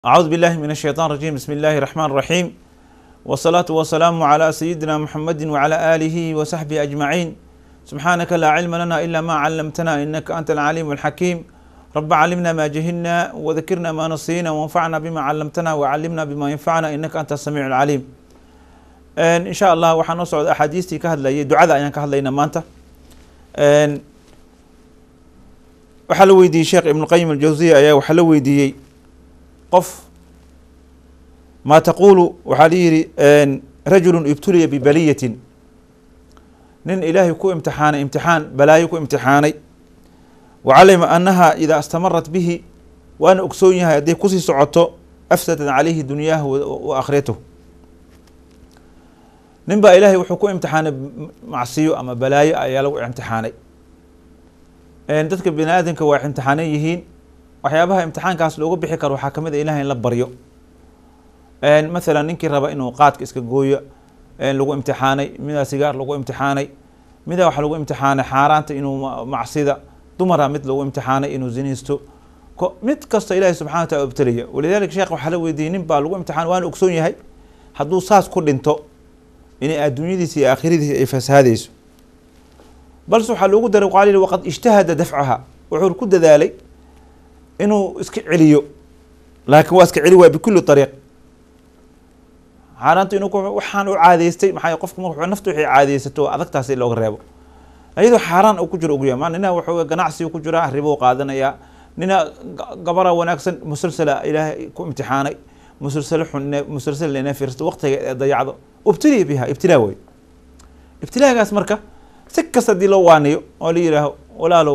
أعوذ بالله من الشيطان الرجيم بسم الله الرحمن الرحيم والصلاة والسلام على سيدنا محمد وعلى آله وصحبه أجمعين سبحانك لا علم لنا إلا ما علمتنا إنك أنت العليم الحكيم رب علمنا ما جهلنا وذكرنا ما نسينا وانفعنا بما علمتنا وعلمنا بما ينفعنا إنك أنت السميع العليم إن شاء الله waxaan noo socda axaadiistii ka hadlayay ducada ayaan ka hadlayna maanta waxaa la weydiiyey sheekh ibn qayim aljawziya ayaa waxaa la weydiiyey qof maa taqulu waxaa la yihi rajulu ibtuliya bibaliyatin nin ilaahay ku imtixaanay imtixaan balaayo ku imtixaanay wacalima annaha idaa istamarat bihi waana ogsoon yahay hadday kusii socoto afsadat calayhi dunyaahu wa aakhiratahu nin baa ilaahay wuxuu ku imtixaanay macsiyo ama balaayo ayaa lagu imtixaanay dadka bini aadamka waa imtixaanan yihiin waxyaabaha imtixaankaas looga bixi karo waxaa kamid a ilahay in la baryo mathalan ninkii raba inuu qaadka iska gooyo lagu imtixaanay midaa sigaar lagu imtixaanay midaa waxa lagu imtixaanay xaaraanta inuu macsida dumara mid lagu imtixaanay inuu zinaysto mid kasta ilahi subxana wa taala obtelaya walidalika sheekh waxaa la weydiiyey nin baa lagu imtixaan waana ogsoon yahay hadduu saas ku dhinto inay adduunyadiisa iyo aakhiradiisa ay fasahaadeyso balse waxaa loogu daray qaal waqad ijtahada dafcaha wuxuu ku dadaalay inuu iska celiyo laakiin waa iska celi waay bikuli ariiq xaaraanta inuu waxaan u caadeystay maxaa qofku mar nafta waxay caadeysato adagtaas in looga reebo iyadoo xaaraan uu ku jiro ugu yahay nina wuxuu ganacsi ku jiraa ribo qaadanayaa nina gabara wanaagsan musalsala ilaahay ku imtixaanay musalsalo xun musalsal ina fiirsato waqtiga ee dayacdo ubtiliya biha ibtilaa wey ibtilaagaas marka si kasta hadii loo waaniyo oo la yihaaho walaalow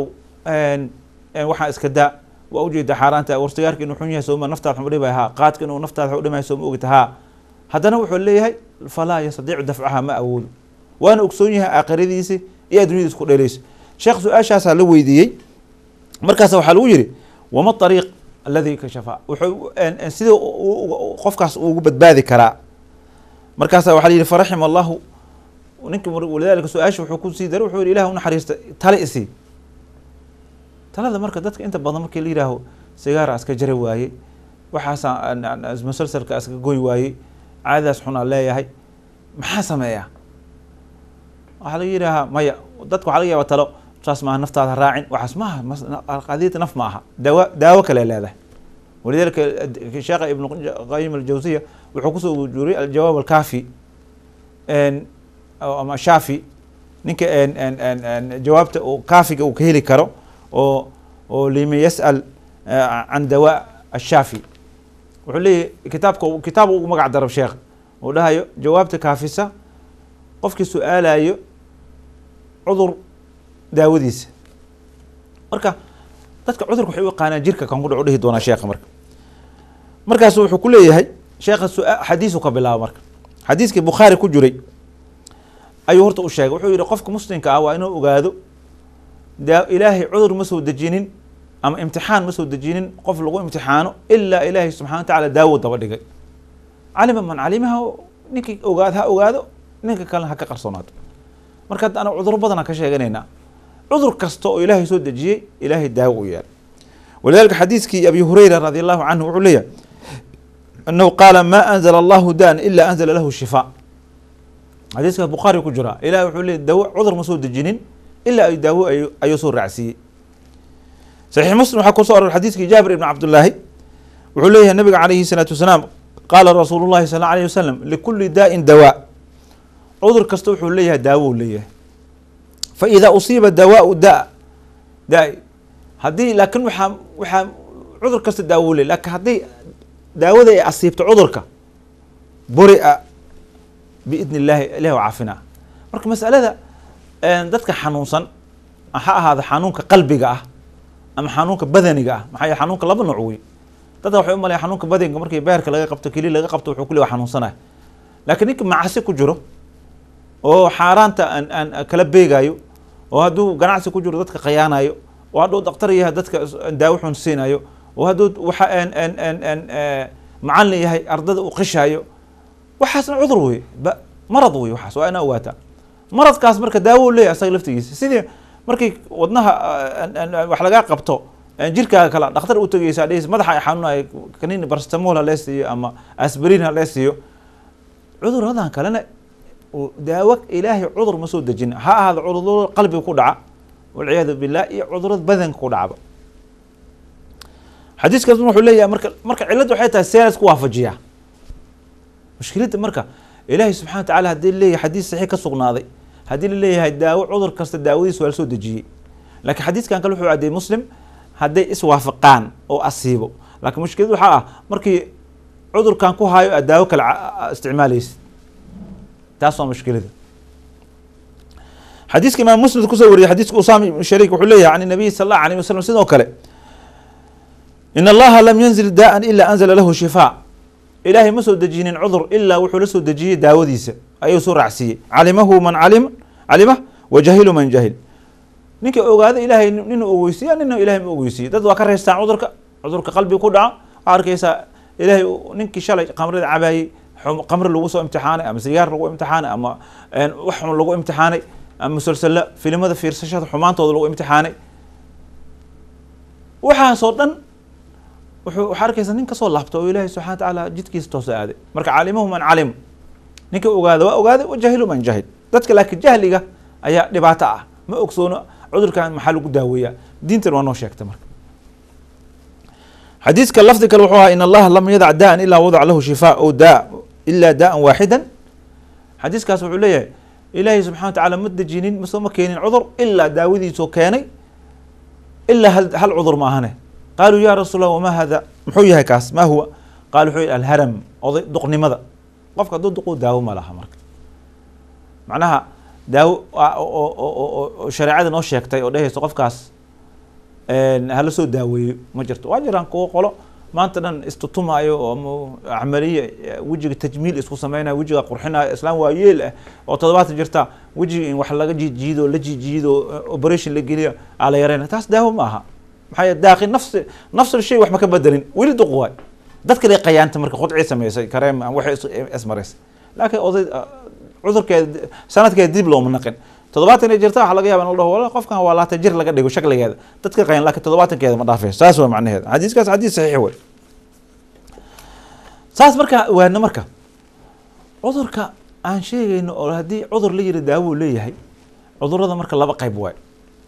waxaa iska daa waa ujeeda xaaraanta warsigaarka inuu xun yahay sooma naftaad xun udhimay haa qaadka inuu naftaad xun udhimay sooma ogita haa haddana wuxuu leeyahay falaa yastadiicu dafcaha ma awoodo waana ogsoon yahay aakhiradiisi iyo addunyadiis ku dheeleyso sheekh su-aashaasaa la weydiiyey markaas waxaa lagu yihi wama ariiq aladi kashafa wuxuu sida qofkaas ugu badbaadi karaa markaasa waxa la yihi faraxima allahu ninki walidalika su-aasha wuxuu kusii daray wuxuu yihi ilah unaxariista tale isii talada marka dadka inta badan markii la yihaaho sigaara aska jari waayey waxaasa musalsalka aska goy waayey caadadaas xunaa leeyahay maxaa sameeyaa waxaa laga yidhaahaa maya dadka waxa laga yaaba talo saas maaha naftaada raacin waxaas maaha qadiyata naf ma aha daawa daawo kale leedahay walidalika sheekha ibn qayim aljawsiya wuxuu kusoo ujuuriyay aljawaab alkaafi ama shaafi ninka jawaabta kaafiga uu ka heli karo oo oo liman yas'al can dawa ashaafi wuxuu leeyahy kitaabka kitaab ugu magac darab sheekh uu dhahayo jawaabta kaafisa qofkii su-aalayo cudur daawadiisa marka dadka cudurka waxay u yaqaanaan jirka kan ku dhac u dhihi doonaa sheekha marka markaasu wuxuu ku leeyahay sheekha xadiisu ka bilaaba marka xadiiskii bukhaari ku jiray ayuu horta u sheegay wuxuu yihi qofka muslimka ah waa inuu ogaado da ilaahay cudur ma soo dejinin ama imtixaan ma soo dejinin qof lagu imtixaano ilaa ilaahay subxana wa tacala daawo daba dhigay calima man calimaha ninkii ogaad ha ogaado ninka kalena ha ka qarsoonaato marka hadda ana cuduro badan aan ka sheeganaynaa cudur kasta oo ilaahay soo dejiyey ilaahay daawo u yeelay walidalika xadiiskii abi hureyra radi allahu canhu wuxuu leeyahay anahu qaala ma anzala allahu dan ila anzala lahu shifaa xadiiska bukhaari ku jiraa ilahi wuxuu leey dawo cudur ma soo dejinin ilaa ay daawo ayuu soo raacsiiyey saxiix muslim waxaa kuso aror xadiiskii jaabir ibn cabdullaahi wuxuu leeyahay nabiga calayhi salaatu wasalaam qaala rasuulu llahi sal alayh wasalam likuli daa'in dawaa cudur kasta wuxuu leeyahay daawo u leeyahay fa idaa usiiba dawaau da da haddii laakin waxaa waxaa cudur kasta daawo leey lakin haddii daawada ay asiibto cudurka buria biidn illahi ilahi waa caafinaa marka masalada dadka xanuunsan ha ahaado xanuunka qalbiga ah ama xanuunka badaniga ah maxaa yele xanuunka laba nooc wey dadka waxay u malaya xanuunka badaniga markii beerka laga qabto keli laga qabto wuxuu kule wa xanuunsanaya laakiin ninka macasi ku jiro oo xaaraanta aan aan kala beegayo oo hadduu ganacsi ku jiro dadka khayaanayo oo hadduu daktar yahay dadka daawo xun siinayo oo hadduu waxa macalin yahay ardada u qishaayo waxaasna cudur wey marad wey waxaas waa ina ogaataa maradkaas marka daawo leeyahy asaga laftigiisa sidii markii wadnaha wax lagaa qabto jirkaaga kale dhakhtar u tegeysaa dheheysa madaxa ay xanuunaya kaniini barstamol ha lee siiyo ama asbrin ha lee siiyo cuduradan kalena daawo ilaahay cudur ma soo dejin ha ahaado cudurada qalbiga ku dhaca walciyaadu billah iyo cudurada badanka ku dhacba xadiiskaas wuxuu leeyahay marka marka cilladda waxay tahay see laisku waafajiyaa mushkiladda marka ilaahay subxana wa tacala haddii leeyahay xadiis saxiix ka sugnaaday haddii la leeyahay daawo cudur kasta daawadiis waa la soo dejiyey laakiin xadiiskan kale wuxuu caddeeyey muslim hadday iswaafaqaan oo asiibo laakiin mushkilad waxaa ah markii cudurkan ku haayo aad daawo kale isticmaalaysid taas waa mushkilada xadiiska imaam muslim kusoo wariyey xadiiska usaama ibnu shariik wuxuu leeyahay can nabiy sal allahu alayh wasalam sidoo kale in allaha lam yanzil daa'an ila anzala lahu shifaa ilaahay ma soo dejinin cudur ilaa wuxuu la soo dejiyey daawadiisa ayuu soo raacsiiyey calimahu man calim calima wa jahilu man jahil ninka ogaada ilaahay ninu ogeysiiya nina ilahay ma ogeysiiye dad waa ka reystaan cudurka cudurka qalbiga ku dhaca waxaa arkeysaa ilaahay ninkii shalay qamrada cabaayey qamri lagu soo imtixaanay ama sigaar lagu imtixaanay ama wax xun lagu imtixaanay ama musalsala filimada fiirsashada xumaantooda lagu imtixaanay waxaasoo dhan wuxuu waxaa arkeysa nin kasoo laabta oo ilaahay subxana wa tacaala jidkiisa toosa aaday marka calimahu man calim ninka ogaada waa ogaaday wa jahilu man jahil dadka laakiin jahliga ayaa dhibaato ah ma ogsoono cudurkan maxaa lagu daaweeyaa diintan waa noo sheegta marka xadiiska lafdi kale wuxuu ahaa in allaha lam yadac daan ilaa wadac lahu shifaa o daa ilaa daa'an waaxidan xadiiskaas wuxuu leeyahay ilaahay subxana wa tacala ma dejinin masoo ma keenin cudur ilaa daawadiisoo keenay ilaa hal hal cudur ma ahane qaaluu ya rasuul allah wamaa hada muxuu yahay kaas ma huwa qaal wuxuu yihi alharam oday duqnimada qofka hadduu duquu daawo ma laha marka macnaha daawo oo shareecada noo sheegtay oo dhehayso qofkaas hala soo daaweeyo ma jirto waa jiraan kuwo qolo maanta dhan istutumaayo oo camaliye wejiga tajmiil isku sameynayo wejiga qurxinayo islaam waa yeel ah oo toddobaatan jirta wejiga in wax laga jiijiido la jiijiido operation la geliyo aa la yareyna taas daawo ma aha maxaa yeele daaqi nafsi nafsul shay wax ma ka bedelin weli duq waay dad kale qayaanta marka khudcii sameysay kareem waxay ismaraysay laakiin oday cudurkeeda sanadkeeda dib looma naqin toddobaatan ay jirta waxa laga yaba in la dhaho wala qofkan waa laata jir laga dhigo shakligeeda dadka qayan laakiin toddobaatankeeda ma dhaafayso saas waa macnaheeda xadiiskaas xadiis saxiix wey saas markaa waana marka cudurka aan sheegayno oo haddii cudur la yiri daawo leeyahay cudurada marka laba qayb waay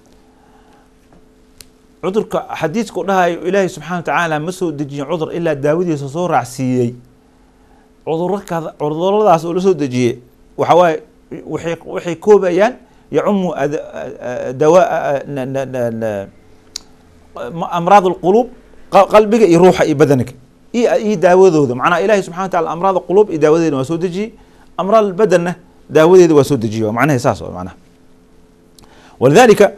cudurka xadiiska u dhahayo ilaahay subxana wa tacaala ma soo dejiyin cudur ilaa daawadiisa soo raacsiiyey cuduro kada cuduradaas oo la soo dejiyey waxa waaye waxay waxay koobayaan yacumu dawa amraad alquluub qalbiga iyo ruuxa iyo badanka iyo iyo daawadooda macnaha ilahi subxana wa tacala amraad alquluub iyo daawadeeda waa soo dejiyey amraad albadanna daawadeeda waa soo dejiyey waa macnaha saas oo macnaha walidalika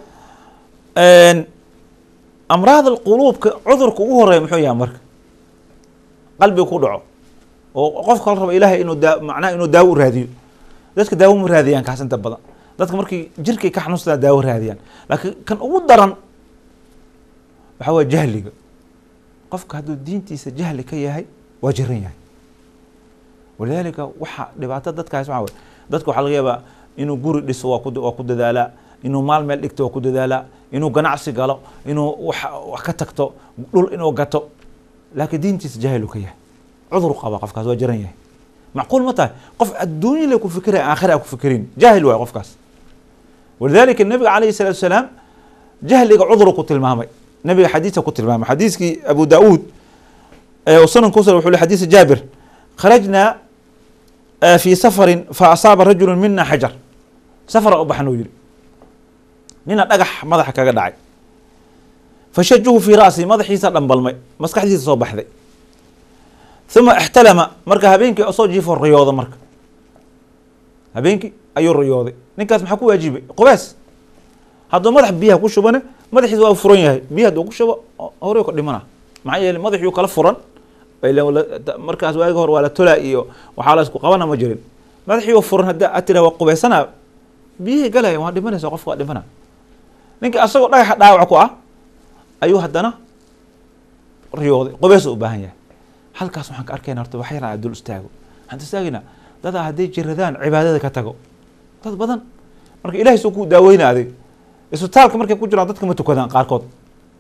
amraad alquluubka cudurka ugu horeeya muxuu yahay marka qalbiga ku dhaco oo qofka la rabo ilahay inuu daa macnaha inuu daawo u raadiyo dadka daawo ma raadiyaan kaas inta badan dadka markii jirkay ka xanuunsadaan daawo raadiyaan laakiin kan ugu daran waxaa waye jahliga qofka hadduu diintiisa jahli ka yahay waa jiran yahay walidaalika waxa dhibaato dadkaas waxaa waye dadka waxaa laga yaabaa inuu guri dhiso waa ku waa ku dadaalaa inuu maal meel dhigto waa ku dadaalaa inuu ganacsi galo inuu wax wax ka tagto dhul inuu gato laakiin diintiisa jahil uu ka yahay cudur qaba qofkaas waa jiran yahay macquul ma tahay qof adduunya le ku fikiraya aakhira ku fikirin jaahil waay qofkaas walidalika nabiga calayhi salatu wasalaam jahliga cuduru ku tilmaamay nabiga xadiisa ku tilmaamay xadiiskii abu daauud sunan kusal wuxuu le xadiisa jaabir kharajnaa fi safarin fa asaaba rajulu mina xajar safara u baxan uu yihi nina dhagax madaxa kaga dhacay fashajuhu fi ra'si madaxiisa dhambalmay maskaxdiisa soo baxday uma ixtalama marka habeenkii soo jiifo riyooda marka habeenkii ayuu riyooday ninkaas maxaa ku waajibay qubees hadduu madax biyaha ku shubane madaxiisa waa furan yahay biya hadduu ku shubo horey ka dhimana maxaa yeele madaxuu kala furan markaas waagi hore waa la tolaa iyo waxaa la isku qabana ma jirin madaxii furan hadda ad tira waa qubeysana biyihii galaya waa dhimanaysa qofka waa dhimana ninka asagoo dhagaxa dhaawac ku ah ayuu haddana riyooday qubees u baahan yahay halkaas waxaan ka arkayna horta wax yaraan dul istaago waxaan istaagaynaa dadaa hadday jiradaan cibaadada ka tago dad badan marka ilahay soo ku daaweyna adig isbitaalka markay ku jiraan dadka ma tukadaan qaarkood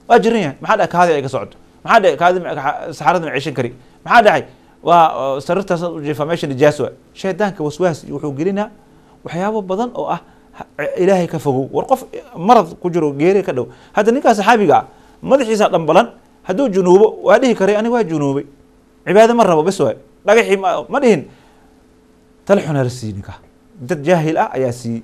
waa jiran yahay maxaa dhahay kaadi ay ka socoto maxaa dhahay kaadi saxarada ma ceshan kari maxaa dhacay waa sarirtaas u jiifa meesha nijaas waa shaydaanka waswaas wuxuu gelinaa waxyaabo badan oo ah ilaahay ka fogow war qof marad ku jiro geeri ka dhow hadda ninkaa saxaabiga ah madaxiisa dhambalan hadduu junuubo waa dhihi karay aniga waa junuubay cibaado ma rabo bes waay dhagaxii ma dhihin tala xunaar sii ninka dad jaahil ah ayaa siiyey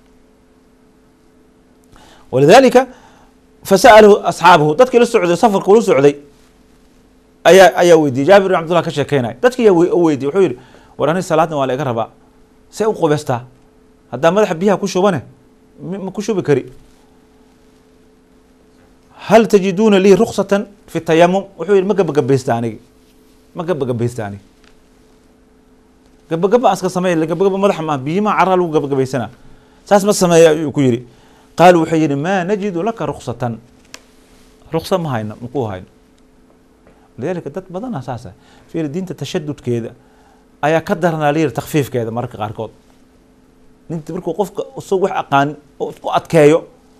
walidalika fasa'alahu asxaabuhu dadkii la socday safarka ula socday ayaa ayaa weydiiyey jaabir bin cabdullah ka sheekeynaya dadkii yaa weydiye wuxuu yihi war ani salaadna waa la iga rabaa see u qubeystaa haddaa madaxa biyaha ku shubane ma ku shubi kari hal tajiduuna lii ruksatan fi tayamum wuxuu yihi ma gabagabeysta anigi ma gabagabeysta anigi gabagaba aan iska samey gabagaba madaxa maa biyimaa caraa lagu gabagabaysana saas ma sameeya ayuu ku yihi qaalu wuxuu yihi maa najidu laka ruksatan ruksa ma hayno maku hayno lidalika dad badana saasa fiir diinta tashadudkeeda ayaa ka daranaa layiri takfiifkeeda mararka qaarkood ninta markuu qofka isag wax aqaanin oo isku adkeeyo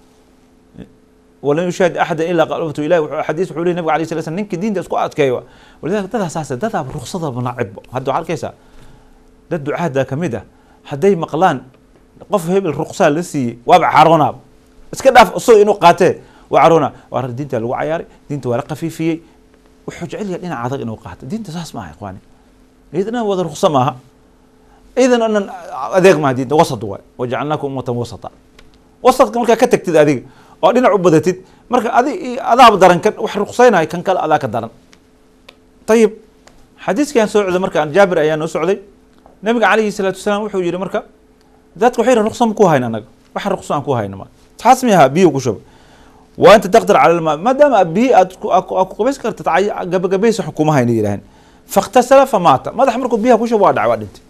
walan yushaahid axada ilaa qalbatu ilahi xadiis wuxuu lehy nabig alay sala slam ninka diinta isku adkeeyo walidalika dadaa saasa dadaa ruksadaba nacibbo hadda waxaa arkaysaa dad ducaada kamid ah hadday maqlaan qof hebel ruksaa la siiyey waaba caroonaab iska dhaaf isago inuu qaatee waa caroona waa diinta lagu cayaaray diinta waa la kafiifiyey wuxuu jecel yahay dhinac adag inuu qaato diinta saas maaha ikhwaani iyadana wada ruksa maaha idan anan adeeg maaha diinta wasad waay wajacalnaakum ummatan wasata wasadka markaa ka tagtid adiga oo dhinac u badatid marka adi adaaba daran kan wax ruksaynayo kan kale adaa ka daran ayib xadiiskan soo socday marka jaabir ayaa noo socday nabiga calayhi salaatu wasalaam wuxuu yihi marka dadka waxay yihin ruksa ma ku hayna anaga waxa ruksa aan ku hayna ma taas miyaha biyo ku shuba waa anta taqdir cala lmaa maadaama biyo aad ku qabays kartid gabagabaysa xukuma hayna yidhaaheen fakhtasala famaata madax markuu biyaha ku shuba waa dhacay waa dhintay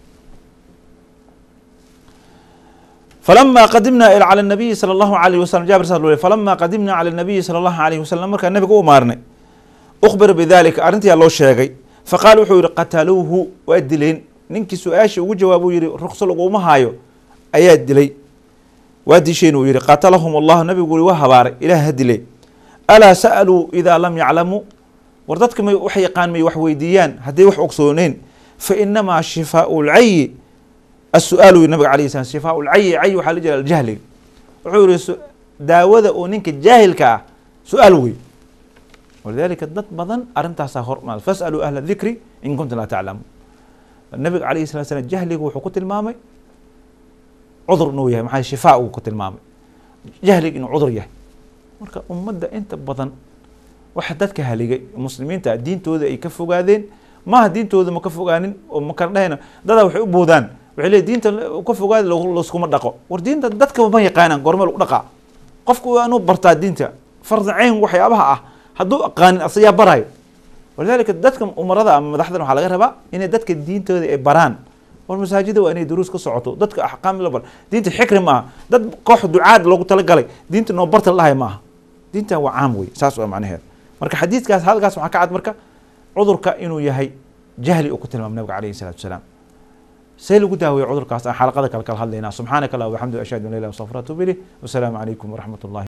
falama qadimna cala nabiyi sala allahu alayh wasalam jabir sa falama qadimna cala nabiyi sala allahu alayh wasalam markaa nabiga u maarnay ukhbira bidalika arrintiyaa loo sheegay faqaala wuxuu yihi qataluuhu waa dileen ninkii su-aashii ugu jawaabuu yihi rukso laguma haayo ayaa dilay waa disheen uu yihi qatalahum allahu nabigu ui waa habaaray ilaah ha dilay alaa sa'aluu idaa lam yaclamuu war dadka may wax yaqaan may wax weydiiyaan hadday wax ogsooneen fa inamaa shifaau lcayi asu-aal uu yiri nabiga alayh salam shifaau lcayi cayi waxaa la jira aljahliga wuxuu yihi daawada oo ninka jaahilka ah su-aal wey walidalika dad badan arrintaasaa hormaad fasaluu ahla dikri in kuntum laa taclamuun nabiga alayhi salatu slam jahliga wuxuu ku tilmaamay cudur inuu yahay maxaa shifaa uu ku tilmaamay jahliga inuu cudur yahay marka ummadda inta badan waxa dadka haligay muslimiinta diintooda ay ka fogaadeen maaha diintooda ma ka fogaanin oo ma kala dhahayna dadaa waxay u boodaan waxay leey diinta ka fogaada laskuma dhaqo war diinta dadka ma yaqaanaan goorme lagu dhaqaa qofku waa inuu bartaa diinta farda cayn waxyaabaha ah hadduu aqaanin asayaa barayo walidalika dadka umarada ama madaxdan waxaa laga rabaa inay dadka diintooda ay baraan war masaajida waa inay duruus ka socoto dadka axkaam la bar diinta xikri maaha dad koox ducaad loogu talagalay diinta noo barta lahay maaha diinta waa caam wey saas waa macnaheeda marka xadiidkaas halkaas waxaa ka cad marka cudurka inuu yahay jahli uu ku tilmaamay nabiga alayhi salatu wasalaam see lagu daaweeye cudurkaas aan xalaqada kale kala hadlaynaa subxaanaka allah waxamdu ashhadu an la ilah astafir atuub ilayh wasalaamu calaykum waraxmat ullahi